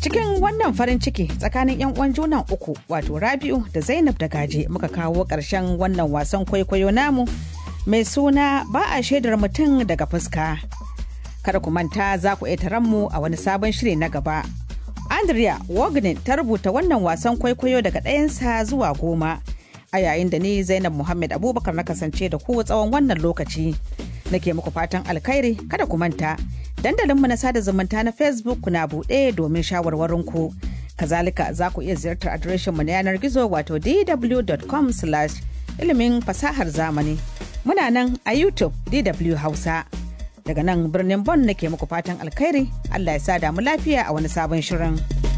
Cikin wannan farin ciki tsakanin 'yan uwan junan uku wato Rabi'u da Zainab da Gaje muka kawo ƙarshen wannan wasan kwaikwayo namu mai suna ba a shaidar mutum daga fuska. Kada ku manta za ku iya mu a wani sabon shiri na gaba. Andrea Wagner ta rubuta wannan wasan kwaikwayo daga ɗayansa zuwa goma. A yayin da ni Zainab Muhammad Abubakar na kasance da ku tsawon wannan lokaci. Nake muku fatan alkhairi kada ku manta. Dandalinmu na sada zumunta na Facebook na buɗe domin shawarwarinku. Kazalika za ku iya ziyartar adireshinmu na yanar gizo wato dw.com ilimin fasahar zamani. Muna nan a YouTube DW Hausa. Daga nan birnin Bon nake muku fatan alkhairi, Allah ya sa damu lafiya a wani sabon shirin.